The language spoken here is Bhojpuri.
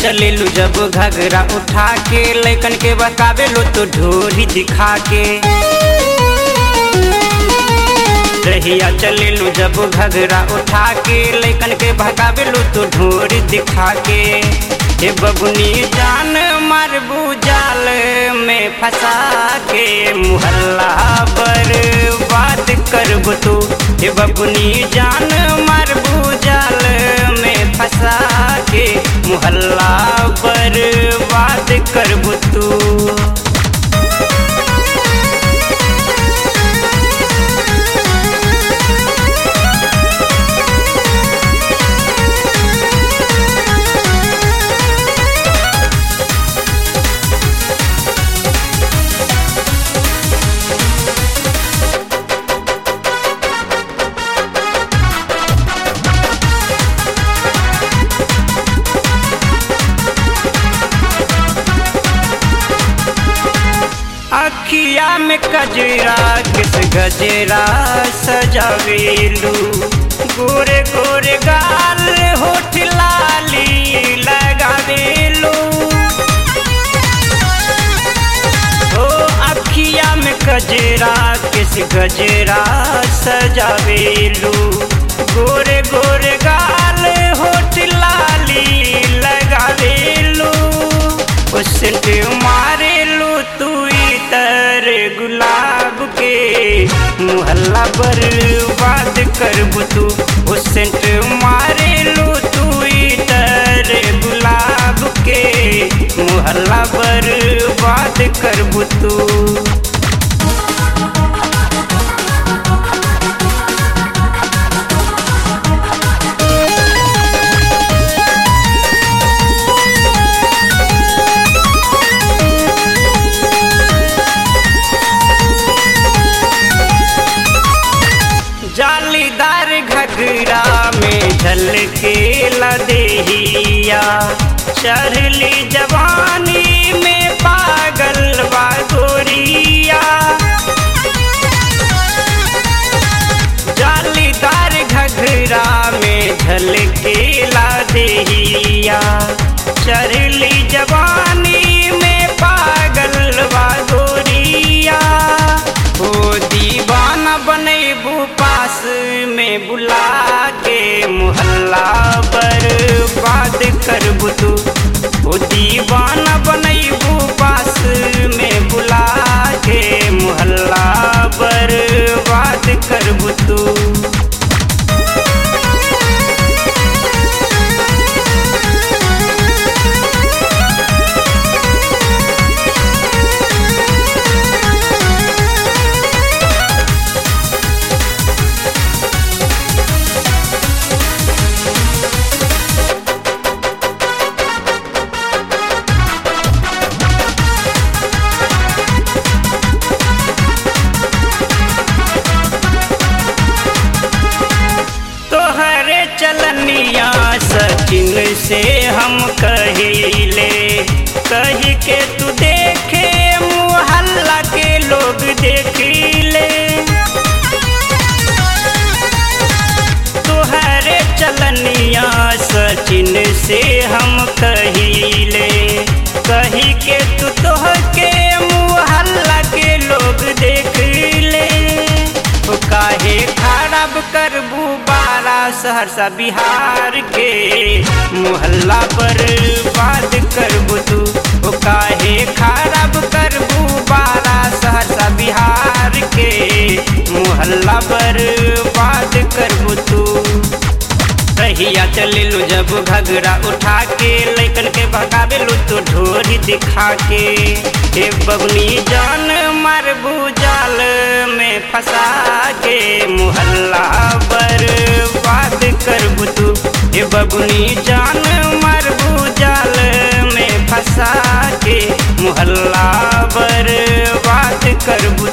चलेलू जब घगरा उठा के लैकन के बकावे लो तो ढोरी दिखा के रहिया चलेलू जब घगरा उठा के लैकन के भगावे लो तो ढोरी दिखा के हे बबुनी जान मारबू जाल में फंसा के मुहल्ला बर्बाद करबू तू हे बबुनी जान मारबू जाल में फंसा के मुहल्ला बर्बाद करबू तू अखिया में कजरा किस गजरा सजावेलू गोरे गोरे गाल होठ लाली लगावेलू ओ अखिया में कजरा किस गजरा सजावेलू गोरे गोरे गाल होठ लाली लगावेलू सेंट मारेलू तू तर गुलाब के मुहल्ला बर्बाद करबू तू ओ सेंट मारेलू तू तर गुलाब के मुहल्ला बर्बाद करबू तू जालीदार घगरा में झलके लदेहिया चढ़ली जवानी में पागल बागोरिया जालीदार घगरा में झलके लदेहिया चढ़ली जवानी में पागल बागोरिया ओ दीवाना बनेबू पास में बुला के मुहल्ला बर्बाद करबू तू ओ दीवाना बनेबू पास में बुला के मुहल्ला बर्बाद करबू तू तोहरे चलनिया सचिन से हम कहिले कही के तू देखे मुहल्ला के लोग देखिले तोहरे चलनिया सचिन से हम कहिले कही के तू तोह के मुहल्ला के लोग देख ले ओ काहे खराब करबू बारा सहरसा बिहार के मुहल्ला बर्बाद करबू तू ओ काहे खराब करबू बारा सहरसा बिहार के मुहल्ला बर्बाद करबू तू रहिया चलेलू जब घगरा उठा के लैकन के भगावेलू तो ढोरी दिखा के हे बबनी जान मारबू जाल में फंसा के मुहल्ला बर्बाद करबू तू हे बबनी जान मारबू जाल में फंसा के मुहल्ला बर्बाद करबू